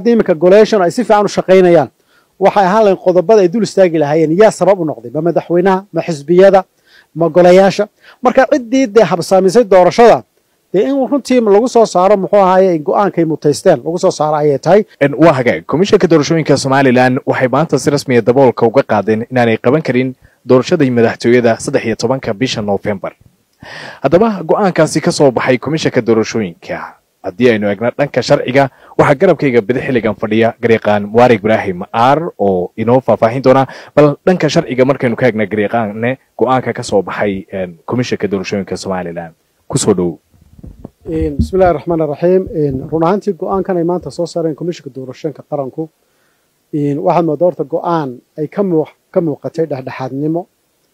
iminka golation ay si fiican u shaqaynayaan waxay ahaan lahayn qodobada ay dul istaagi lahaayeen yaa sabab u noqday ma madaxweynaha ma xisbiyada ma golayaasha marka ciddii dee habsaamisay doorashada dee in runtii lagu soo saaro muxuu ahaaye go-aankay mutaysteen lagu soo saaro ayay tahay waa hagaag komishanka doorashooyinka somalilan waxay maanta si rasmiya daboolka uga qaadeen inaanay qaban karin doorashadii madaxtooyada saddex iyo tobanka bisha noofembar haddaba go-aankaasi ka soo baxay komishanka doorashooyinka haddii aynu eegna dhanka sharciga waxaa garabkayga bidi xilligan fadhiya gareeqaan mubaarag ibraahim aar oo inoo faahfaahin doona bal dhanka sharciga markaynu ka eegna gareeqaanne go-aanka ka soo baxay komishanka doorashooyinka somalilan kusoo dhowow bismillahi raxmaan raxiim run ahaantii go-aankan ay maanta soo saareen komishanka doorashooyinka qaranku waxaad moodaa horta go-aan ay ka muuqatay dhexdhexaadnimo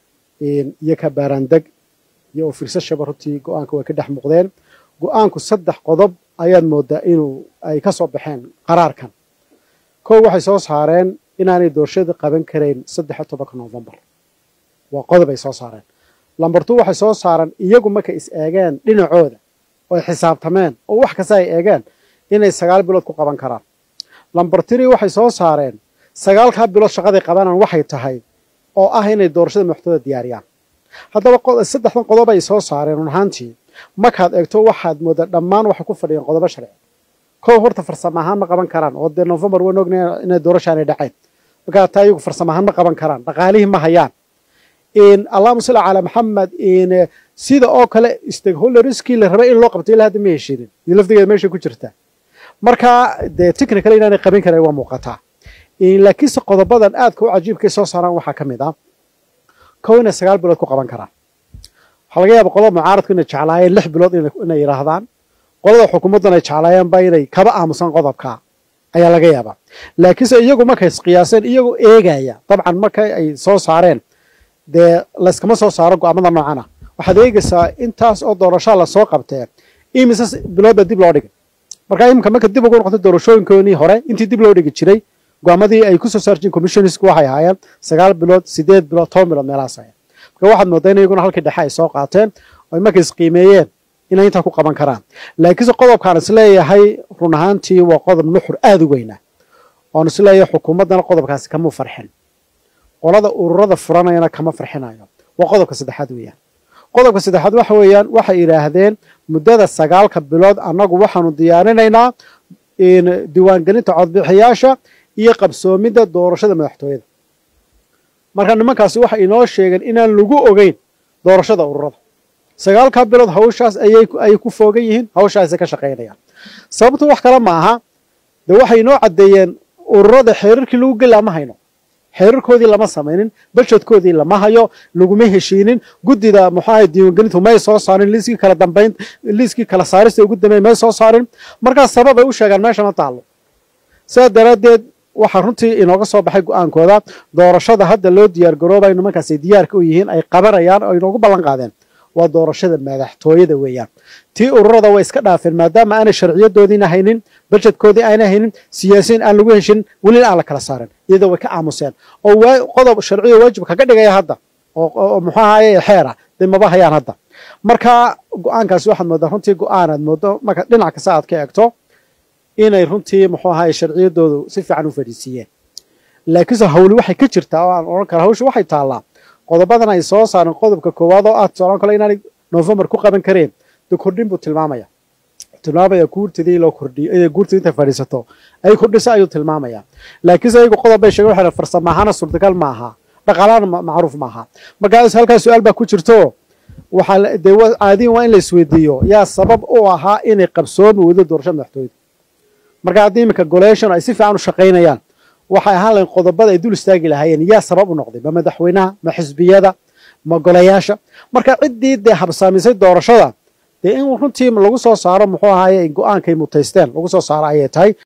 iyo ka baaraandeg iyo oo firsashaba runtii go-aanka way ka dhex muuqdeen go-aanku saddex qodob ayaad moodaa inuu ay ka soo baxeen qaraarkan kow waxay soo saareen inaanay doorashada qaban karayn saddex iyo tobanka novembar waa qodob ay soo saareen lambar two waxay soo saareen iyagu markay is eegeen dhinacooda oo ay xisaabtameen oo wax kasta ay eegeen inay sagaal bilood ku qaban karaan lambar three waxay soo saareen sagaalkaa bilood shaqaday qabanaan waxay tahay oo ah inay doorashada madaxtooyada diyaariyaan haddaba saddexdan qodob ay soo saareen run ahaantii markaad eegto waxaad moodaa dhammaan waxay ku fadhiyeen qodobo sharci kow horta farsamo ahaan ma qaban karaan oo dee novembar waan ognay inay doorashaanay dhaceen markaa taa iyagu farsamo ahaan ma qaban karaan dhaqaalihii ma hayaan allahuma salli calaa maxamed sida oo kale stakeholderskii la rabay in loo qabto ilaa hadda ma heshiinin iyo lafdigeeda meeshay ku jirtaa marka dee technical inaanay qaban karayn waa muuqataa laakiinse qodobadan aadka u cajiibkay soo saaraan waxaa ka mid ah kow inay sagaal bilood ku qaban karaan waxaa laga yaaba qolada mucaaradku inay jeclaayeen lix bilood inay yidhaahdaan qolada xukuumaddan ay jeclaayeenba inay kaba aamusan qodobka ayaa laga yaabaa laakiinse iyagu markay isqiyaaseen iyagoo eegaya dabcan marka ay soo saareen dee layskama soo saaro go-aamada noocan ah waxaad eegaysaa intaas oo doorashaa lasoo qabtee imise bilood baa dib loo dhigay marka iminka marka dib ugu noqotay doorashooyinkoonii hore intii dib loo dhigi jiray go-aamadii ay ku soo saarjiin commissionisku waxay ahaayeen sagaal bilood sideed bilood toban bilood meelahaas ahayd marka waxaad moodaa in iyaguna halkii dhexe ay soo qaateen oo markay isqiimeeyeen inay intaa ku qaban karaan laakiinse qodobkaan isleeyahay run ahaantii waa qodob nuxur aada u weyna oon isleeyahay xukuumaddana qodobkaasi kama farxin qolada ururada furanayana kama farxinayo waa qodobka saddexaad weeyaan qodobka saddexaad waxa weeyaan waxay yidhaahdeen muddada sagaalka bilood annagu waxaanu diyaarinaynaa diiwaangelinta codbixiyaasha iyo qabsoomidda doorashada madaxtooyada marka nimankaasi waxay inoo sheegeen inaan lagu ogeyn doorashada ururada sagaalkaa bilood hawshaas ayay ku foogan yihiin hawshaasay ka shaqaynayaan sababtu wax kale ma aha de waxay inoo caddeeyeen ururada xeerarkii lagu geli ama hayno xeerarkoodii lama samaynin bajedkoodii lama hayo laguma heshiinin guddida muxuaha diiwaangelintu may soo saarin liiskii kala dambayn liiskii kala saarista ugu dambeyn may soo saarin markaas sabab ay u sheegaan meesha ma taallo sidaa daraaddeed waxaa runtii inooga soo baxay go-aankooda doorashada hadda loo diyaar garoobayo nimankaasay diyaarka u yihiin ay qabanayaan oo inoogu ballan qaadeen waa doorashada madaxtooyada weeyaan tii ururada way iska dhaafeen maadaama aanay sharciyadoodiina haynin bajedkoodii ayna haynin siyaasiyiin aan lagu heshin welina aan la kala saarin iyadoo way ka aamuseen oo qodob sharciyo waajib kaga dhigaya hadda oo muxuu ahaye xeera dee maba hayaan hadda marka go-aankaasi waxaad moodaa runtii go-aanaad moodo marka dhinac kasta aad ka eegto inay runtii muxuu ahaye sharciyadoodu si fiican u fadhiisiiyeen laakiinse hawli waxay ka jirtaa oo aan odhan kara hawsha waxay taallaa qodobadan ay soo saareen qodobka koowaad oo ah tusalaan kale inaanay novembar ku qaban kareen dee kordhin buu tilmaamaya tilmaamaya guurtidii loo kordhiyo inay guurtidii intay fadhiisato ay kordhiso ayuu tilmaamaya laakiinse ayagu qodob bay sheegen waxay farsamo ahaana suurtagal ma aha dhaqaalahana macruuf ma aha markaas halkaas su-aal baa ku jirto waxaa dee caadiyan waa in la isweydiiyo yaa sabab u ahaa inay qabsoomi weydo doorashada madaxtooyada marka haddii iminka golation ay si fiican u shaqaynayaan waxay ahaan lahayn qodobada ay dul istaagi lahaayeen yaa sabab u noqday ma madaxweynaha ma xisbiyada ma golayaasha marka ciddii dee habsaamisay doorashada dee in runtii lagu soo saaro muxuu ahaaye go-aankay mutaysteen lagu soo saaro ayay tahay